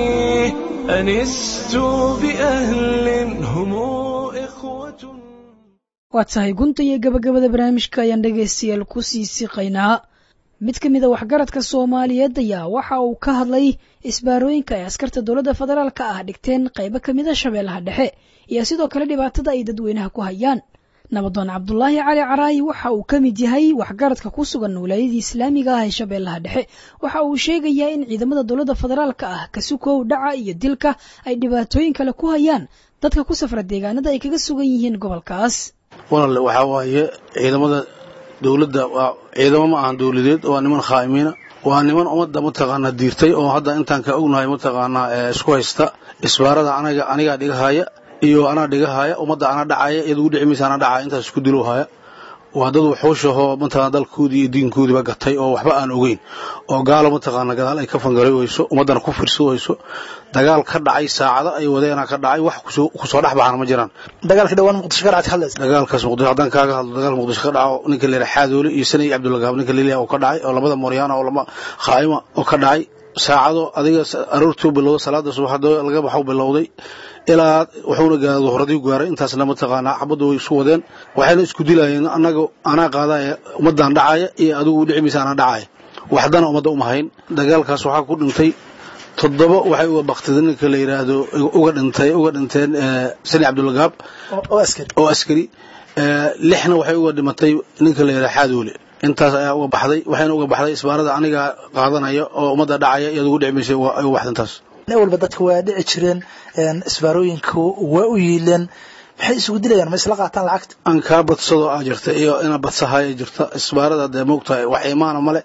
أنست بأهل هم إخوة waa tahay gunta iyo gabagabada barnaamijka ayaan dhegaystayaal ku sii siqaynaa mid ka mid a waxgaradka soomaaliyeed ayaa waxa uu ka hadlay isbaarooyinka ay askarta dowladda federaalka ah dhigteen qaybo ka mid a shabeellaha dhexe iyo sidoo kale dhibaatada ay dadweynaha ku hayaan nabadoon cabdulaahi cali caraayi waxa uu ka mid yahay waxgaradka ku sugan wilaayadii islaamiga ah ee shabeellaha dhexe waxa uu sheegayaa in ciidamada dowladda federaalka ah kasukow dhaca iyo dilka ay dhibaatooyin kale ku hayaan dadka ku safra deegaanada ay kaga sugan yihiin gobolkaas walaale waxaa waaye ciidamada dowladda waa ciidamo ma ahan dowladeed waa niman khaa'imiina waa niman ummadda mataqaanaa diirtay oo hadda intaan ka ognahay mataqaanaa isku haysta isbaarada anaga anigaa dhigahaya iyo anaa dhigahaya ummadda anaa dhacaya iyada ugu dhici maysa anaa dhacaya intaas isku dilowhaya waa dad waxuushahoo mataqana dalkoodii iyo diinkoodiiba gatay oo waxba aan ogeyn oo gaalo mataqaana gadaal ay ka fangaray weyso ummaddana ku firsi weyso dagaal ka dhacay saacado ay wadeenaa ka dhacay wax kusoo kusoo dhex baxana ma jiraan dagaalka dhawaan muqdisho ka dhacay hadlaysa dagaalkaas muqdisho haddaan kaaga hadlo dagaal muqdisho ka dhaco ninka leeyahay xaadoole iyo sanay cabdulagaab ninka leeyahay oo ka dhacay oo labada mooryaana oo lama khaa'ima oo ka dhacay saacado adiga aroortuu bilowday salaada subax hadoo laga baxo bilowday ilaa wuxuuna gaara duhradii gaaray intaasna mataqaanaa xabadda way isu wadeen waxayna isku dilayeen annaga anaa qaadaya ummaddaan dhacaya iyo adigu u dhici maysa anaa dhacaya waxdana ummadda uma hayn dagaalkaas waxaa ku dhintay toddoba waxay uga baktida ninka la yidhaahdo uga dhintay uga dhinteen sani cabdulagaab oo askari oo askari lixna waxay uga dhimatay ninka la yidhahdo xaadoole intaas ayaa uga baxday waxayna uga baxday isbaarada aniga qaadanaya oo ummadda dhacaya iyo adigu dhici maysa ay uga baxday intaas nin walba dadka waa dhici jireen isbaarooyinka waa u yiileen maxay isugu dilayaan ma isla qaataan lacagta aan kaa badsado aa jirta iyo ina badsahaaya jirta isbaarada dee moogtahay wax imaana male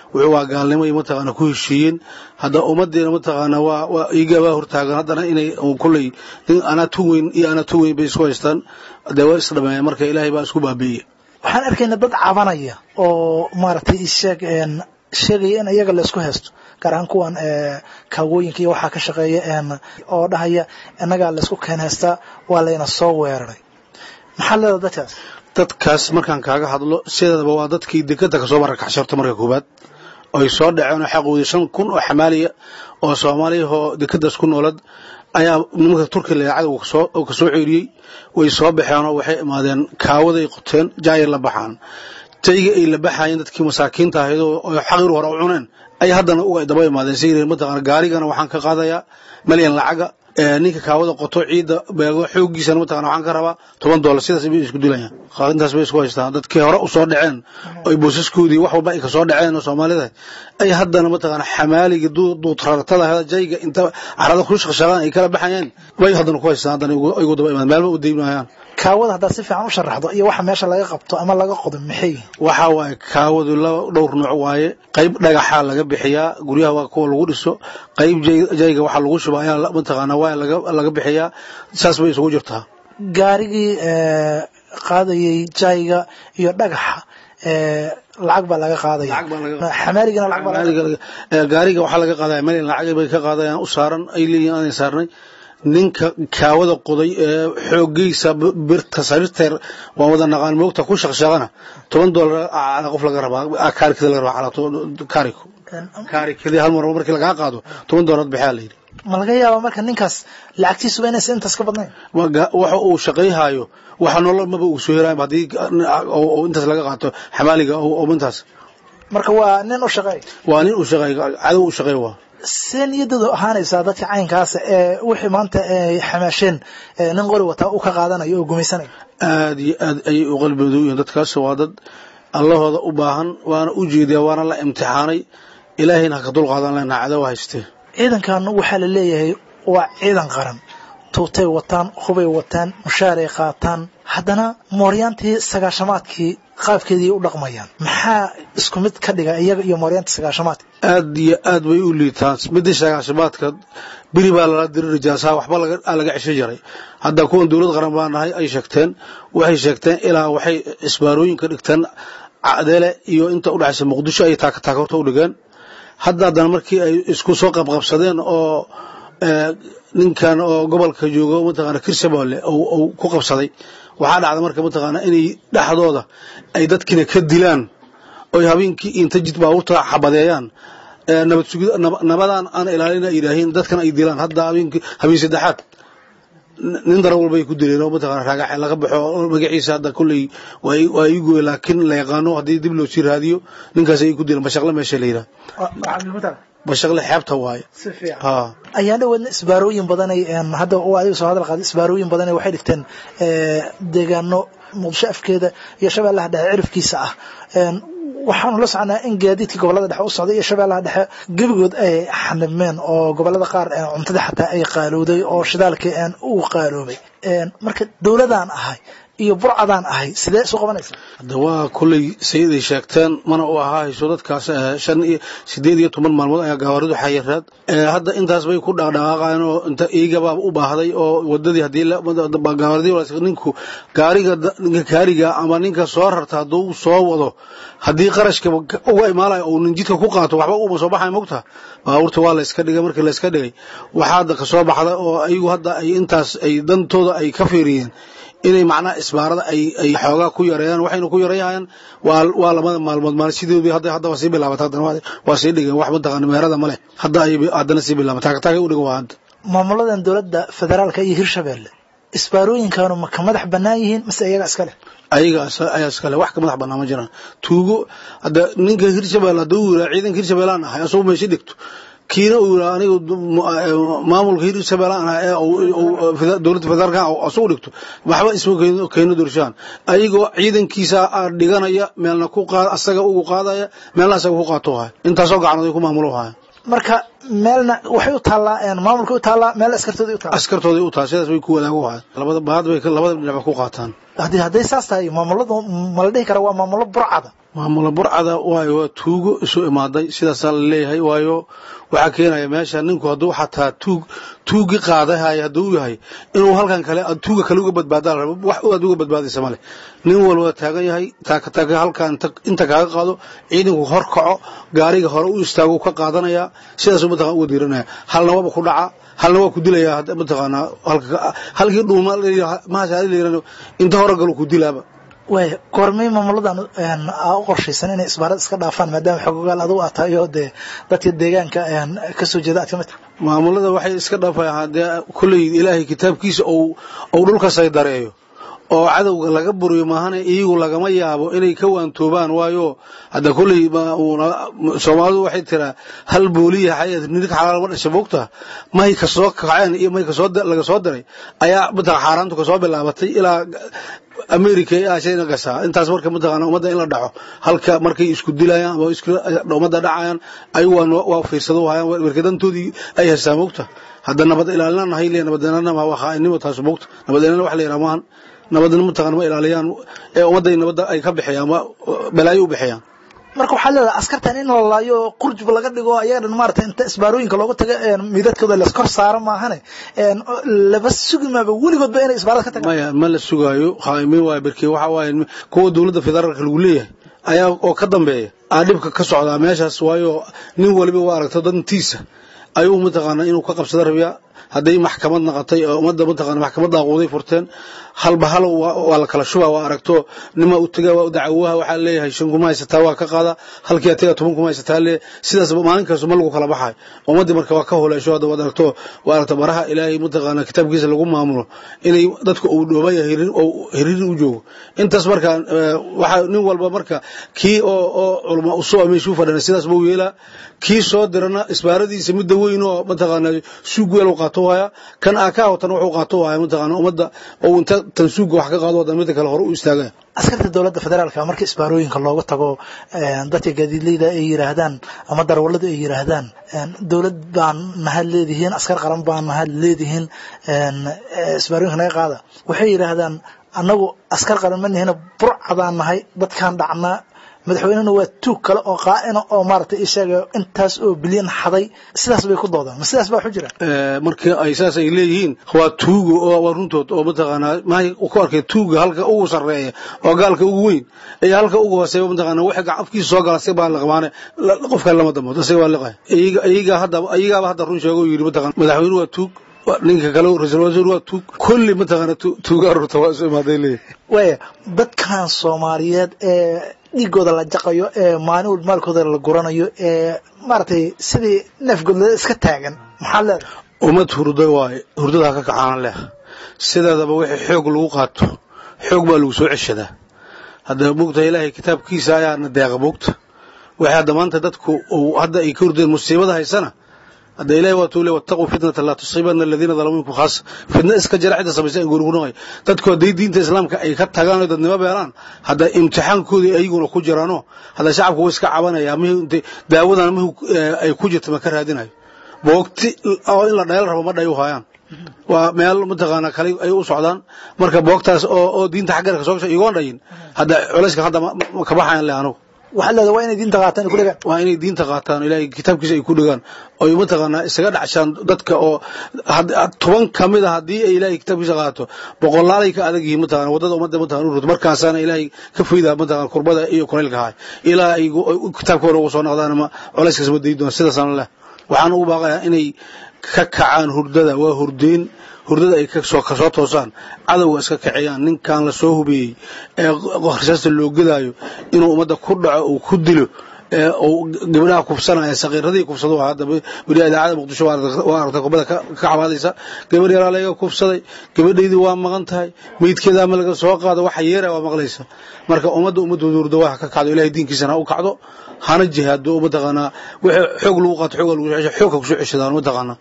wuxuu waa gaalnimo iyo mataqaana ku heshiiyeen hadda ummaddeena mataqaana waa waa iiga waa hortaagan haddana inay kulley anaa tu weyn iyo anaa tu weyn bay isku haystaan dee waa isdhameeyeen marka ilaahay baa isku baabi'iyey waxaan arkaynaa dad cabanaya oo maaragtay isheeg sheegaya in iyaga la isku haysto gaar ahaan kuwan kaawooyinka iyo waxaa ka shaqeeya oo dhahaya innagaa la isku keen haystaa waa layna soo weeraray maxaa leeda dadkaas dadkaas markaan kaaga hadlo sideedaba waa dadkii dekada kasoo marakaxsharta marka koobaad oy soo dhaceen oo xaqoodii shan kun oo xamaaliya oo soomaaliyahoo dekadaas ku noolad ayaa nimanka turkiya leecada uu kasoo ceeriyey way soo baxeenoo waxay imaadeen kaawaday qoteen jaayir la baxaan jayga ay la baxayeen dadkii masaakiinta ahayd oo xaqir hore u cuneen ay haddana uga daba imaadeen si mataqana gaarigana waxaan ka qaadayaa malyan lacaga ninka kaawada qoto ciidda beego xoogiisana mataqana waxaan ka rabaa toban doolar sidaas bay isku dilayaan intaas bay isku haystaan dadkii hore usoo dhaceen oy boosaskoodii wax walba ay kasoo dhaceen oo soomaalida ay haddana mataqana xamaaliga duutrartada jayga inta carada ku shaqshaqaan ay kala baxayeen bay haddana ku haystaan haddana igu daba imaadeen meelba u daymayaan kaawada haddaad si fiican u sharaxdo iyo waxa meesha laga qabto ama laga qodo maxay waxa waaye kaawadu laba dhowr nooc waaye qayb dhagaxaa laga bixiyaa guryaha waa kuwa lagu dhiso qayb jayga waxaa lagu shuba ayaa mataqaana waa laga bixiyaa saas bay isugu jirtaa gaarigii qaadayay jayga iyo dhagaxa lacag baa laga qaadaya xamaaligana lacag baa gaariga waxaa laga qaadaya meel lacag bay ka qaadayaan u saaran ay leeyihiin aanay saarnay ninka kaawada qoday ee xooggiisa birta sarirteer waa wada naqaan moogta ku shaqshaqana toban doolar ala qof laga rabaa kaarikada laga rabaa calaa kaariko kaarikadii hal mar markii lagaa qaado toban doolar bixaa la yidhi ma laga yaabaa marka ninkaas lacagtiisuba inaysan intaas ka badnayn waxa uu shaqayhaayo waxa nolol maba uu soo helaay haddii intaas laga qaato xamaaliga oo intaas marka waa nin u shaqeey waa nin u shaqeey cadow u shaqeey waa see niyadooda ahaanaysaa dadka caynkaasa ee wixii maanta ay xamaasheen nin qori wataa u ka qaadanayo oo gumaysanaya aad iyo aad ayay u qalboodu yihiin dadkaas waa dad allahooda u baahan waana u jeediyaa waana la imtixaanay ilaahayna ha ka dulqaadan lena cadow haystee ciidankan waxaa la leeyahay waa ciidan qaran tuutay wataan hubay wataan mushaaray qaataan haddana mooryaantii sagaashamaadkii qaabkeedii u dhaqmayaan maxaa isku mid ka dhiga iyaga iyo mooryaantii sagaashamaadka aad iyo aad bay u liitaan midii sagaashamaadka beri baa lala diri rijaasaha waxba laga cesho jaray hadda kuwan dowlad qaran baa nahay ay sheegteen waxay sheegteen ilaa waxay isbaarooyinka dhigteen cadeele iyo inta udhexaysa muqdisho ay taakataaka u dhigeen hadda haddana markii ay isku soo qabqabsadeen oo ninkan oo gobolka joogo mataqaana kirshabeelle uu ku qabsaday waxaa dhacda marka mataqaana inay dhexdooda ay dadkiina ka dilaan oy habeenkii inta jid baabuurta xabadeeyaan nabad sugid nabadaan aan ilaalina yidhaahiin dadkan ay dilaan hadda habeenkii habeen saddexaad nin dara walbay ku dileen oo mataqana raagax laga baxo magaciisa hadda kulley waa ii gooye laakiin la yaqaano haddii dib loo sii raadiyo ninkaas ay ku dileen bashaqle meesha la yidhaha bashaqle xeebta waaye ayaa dhaweedna isbaarooyin badanay hadda adiga soo hadal qaaday isbaarooyin badanay waxay dhigteen deegaano muqdisho afkeeda iyo shabeellaha dhexe cirifkiisa ah waxaanu la soconaa in gaadiidkii gobolada dhexe u socday iyo shabeellaha dhexe gebigood ay xanibmeen oo gobolada qaar cuntada xataa ay qaalowday oo shidaalkii uu qaaloobay marka dowladaan ahay iyo burcadaan ahay sidee isu qabanaysa hadda waa kulley sayiday sheegteen mana u ahaa hayso dadkaas shan iyo sideed iyo toban maalmood ayaa gawaaridu xayiraad hadda intaas bay ku dhaqdhaqaaqayeen oo inta iigaba u baahday oo wadadii haddii gawaaridii ninku gaariga ninka kaariga ama ninka soo rarta hadduu soo wado haddii qarashka uga imaanayo uu nin jidka ku qaato waxba uma soo baxay mogta baabuurta waa la iska dhigay markii la iska dhigay waxaa hadda kasoo baxda oo ayagu hadda ay intaas ay dantooda ay ka fiiriyeen inay macnaha isbaarada ay ay xoogaa ku yareeyaan waxayna ku yareeyaan waa waa labada maalmood maalin sidoodii hadda hadda waa sii bilaabatay haddana waa sii dhigeen wax mataqaana meerada male hadda ay haddana sii bilaabatay taagtaagay u dhigan waa hadda maamuladan dowladda federaalka iyo hirshabeelle isbaarooyinkaanu ma ka madax bannaan yihiin mise iyaga iska leh ayaga ayaa iskale wax ka madax bannaan ma jiraan tuugo hadda ninka hirshabeelle hadduu yiraa ciidanka hirshabeellaan ahay asagoo meesha dhigto kiina uu yiraa aniga maamulka hirshabeellaan ahay ee dowladda federaalka asugu dhigto waxba isma keeno dorshaan ayagoo ciidankiisa dhiganaya meelna ku qaad asaga ugu qaadaya meelna asaga ku qaato haya intaasoo gacanood ay ku maamulo haya marka meelna waxay u taallaa maamulka u taallaa meel askartooda u taallaa askartooday u tahay sidaas bay ku wadaagu ahayd labada baad bay labada dhinac ku qaataan haddii hadday saas tahay maamuladu ma la dhihi kara waa maamulo burcada maamulo burcada waayo waa tuugo isu imaaday sidaasaa la leeyahay waayo waxaa keenaya meesha ninku hadduu xataa tuug tuugi qaadahay hadduu yahay inuu halkan kale tuuga kale uga badbaada la rabo wax aad uga badbaadaysa male nin walba taagan yahay taakataaka halkan inta kaaga qaado ciidanku hor kaco gaariga hore u istaago ka qaadanaya sidaasuu mataqana uga diiranaya halna waaba ku dhaca halna waa ku dilaya mataqaanaa halkii dhuuma mahasaalayran inta hore galo ku dilaaba waaya goormay maamuladan aa u qorshaysan inay isbaarad iska dhaafaan maadaama xogogaal adugu aad tahay oo dee dadka deegaanka kasoo jeeda aad ka mid tahay maamulada waxay iska dhaafayaan dee kolley ilaahay kitaabkiisa ou dhulka saydareeyo oo cadowga laga buriyo maahane iyagu lagama yaabo inay ka waantoobaan waayo hadda kolley soomaalidu waxay tiraa hal booliya xayad nidig xalaal ma dhasha moogta may kasoo kaceen iyo may kasoo laga soo diray ayaa mataqan xaaraantu kasoo bilaabatay ilaa america ee aashayna gashaa intaas marka mataqaana ummadda in la dhaco halka markay isku dilayaan ama isku ummadda dhacayaan ayagu waa fiirsado hayaan warkadantoodii ay haystaa moogta hadda nabad ilaalina nahay le nabad ilaalina waa khaainimo taas moogta nabad ilaalina wax la yidhaha maahan nabadna mataqana ma ilaaliyaan ee ummadday nabadda ay ka bixiyaan balaayo u bixiyaan marka waxaa leedahay askartan in la laayo qurjub laga dhigo ayaga dhan maarata inta isbaarooyinka looga taga midadkooda laskor saaro maahane laba sugi maaba weligoodba inay isbaarada ka tagaan maya ma la sugaayo khaaimiin waay berke waxa waaye kuwa dowladda federaalka lagu leeyahay ayaa oo ka dambeeya aa dhibka ka socdaa meeshaas waayo nin waliba waa aragto dantiisa ayuu mataqaana inuu ka qabsada rabiyaa hadday maxkamad naqatay oo ummadda mataqana maxkamad daaquuday furteen halba hal waa la kala shubaa waa aragto nima u tagaa waa u dacawaha waxaa leeyahay shan kuma haysataa waa ka qaada halkii ataga toban kuma haysataa lee sidaas maalin kasto ma lagu kala baxay ummaddii marka waa ka holeesho hadda waad aragto waa aragto baraha ilaahay mataqaana kitaabkiisa lagu maamulo inay dadka uu dhoobaya hiriir u joogo intaas marka waxaa nin walba marka kii oo oo culama usoo meeshuu fadhana sidaas buu yeelaa kii soo dirana isbaaradiisa midda weyn oo mataqaana suug weel qaato haya kan aakaa watan wuxuu qaato haya mataqaana ummadda oo inta tan suuga wax ka qaado wadan midda kale hore u istaagaya askarta dowladda federaalka marka isbaarooyinka looga tago dadka gaadiidleyda ay yiraahdaan ama darwalladu ay yiraahdaan dowlad baan mahad leedihiin askar qaran baan mahad leedihiin isbaarooyinka naga qaada waxay yiraahdaan annagu askar qaran ma nihina burcadaan nahay dadkaan dhacnaa madaxweynena waa tuug kale oo qaa'ina oo maaragtay ishaga intaas oo bilyan xaday sidaas bay ku doodaan ma sidaas baa waxu jira markii ay saas ay leeyihiin waa tuuga oo waa runtood oo mataqaanaa mahay ku arkay tuuga halka ugu sarreeya oo gaalka ugu weyn iyo halka ugu hooseeya mataqaanaa wixii afkiisa soo gala si baa laqmaane qofka lama damood isaga waa liqay iyaga hadda iyagaaba hadda run sheego yidhi mataqana madaxweyne waa tuug ninka kale ra-iisul wasaar waa tuug kulli mataqaana tuugaa rurta waa isu imaaday leeyahay waaya dadkan soomaaliyeed ee dhiigooda la jaqayo ee maalin walba maalkooda la guranayo ee maaragtay sidii neefgoodlada iska taagan maxaa leedahay ummad hurda waaye hurdadaa ka kacaana leh sideedaba wixii xoog lagu qaato xoog baa lagu soo ceshadaa hadda moogtaha ilaahay kitaabkiisa ayaana deeqa moogta waxay hadda maanta dadku hadda ay ka hurdeen musiibada haysana hadda ilahi waa tuu le wattaquu fitnata laa tusiibana aladiina dalamuu minkum khaasa fitna iska jira cidda samaysa ay gurguranay dadku hadday diinta islaamka ay ka tagaan oo dadnimo beelaan hadda imtixaankoodii ayaguna ku jiraano hadda shacabku way iska cabanaya mihii daawadan mihu ay ku jirta ma ka raadinayo boogti oo in la dhayal rabo ma dhayu hayaan waa meel mataqaana kale ay u socdaan marka boogtaas oo oo diinta xaggeeda ka soo gashay igoon dhayin hadda culayska hadda ma ka baxayan le anugu waxaad leedahay waa inay diinta qaataan ay ku dhegaan waa inay diinta qaataan ilaahay kitaabkiisa ay ku dhegaan oy mataqaanaa isaga dhacshaan dadka oo toban ka mid a haddii ay ilaahay kitaabkiisa qaato boqolaalay ka adag yihiin mataqana waddada ummadda mataqana u rurto markaasaana ilaahay ka faydaa mataqana kurbada iyo kulaylka haay ilaa ay kitaabkooda ugu soo noqdaan ama culayskaas ma dayi doona sidaasana leh waxaan ugu baaqayaa inay ka kacaan hurdada waa hurdeen hurdada ay kasoo kasoo toosaan cadowga iska kiciyaan ninkan la soo hubeeyey ee risaasta loo gedaayo inuu ummadda ku dhaco uu ku dilo gabdhaha kufsanaya sakiiradii kufsado hadda beri idaacada muqdisho waa aragtay kubada ka cabaadaysa gabar yaraa laga kufsaday gabadhaydii waa maqan tahay meydkeeda ama laga soo qaado waxa yeera waa maqlaysa marka ummadda ummadooda hurda waa ka kacdo ilahay diinkiisana u kacdo hana jihaado mataqaanaa wixii xoog lagu qaato xoog lagu cesho xoogka kusoo ceshadaan mataqaanaa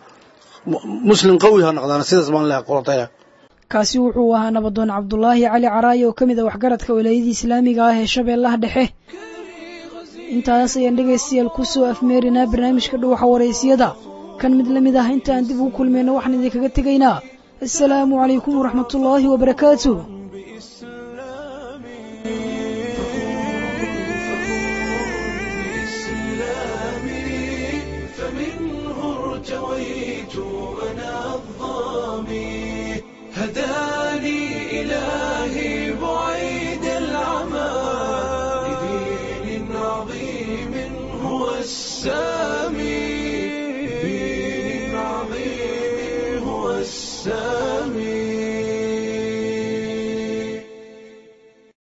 muslim qawi ha noqdaan sidaas baan leehay qolataya kaasi wuxuu ahaa nabadoon cabdulaahi cali caraaye oo ka mid a waxgaradka walaayadii islaamiga ah ee shabeellaha dhexe intaas ayaan dhegaystayaal kusoo afmeerinaa barnaamijka dhuwaxa waraysyada kan mid la mid ah intaan dib ugu kulmayno waxaan idinkaga tegaynaa assalaamu calaykum waraxmatullaahi wabarakaatuh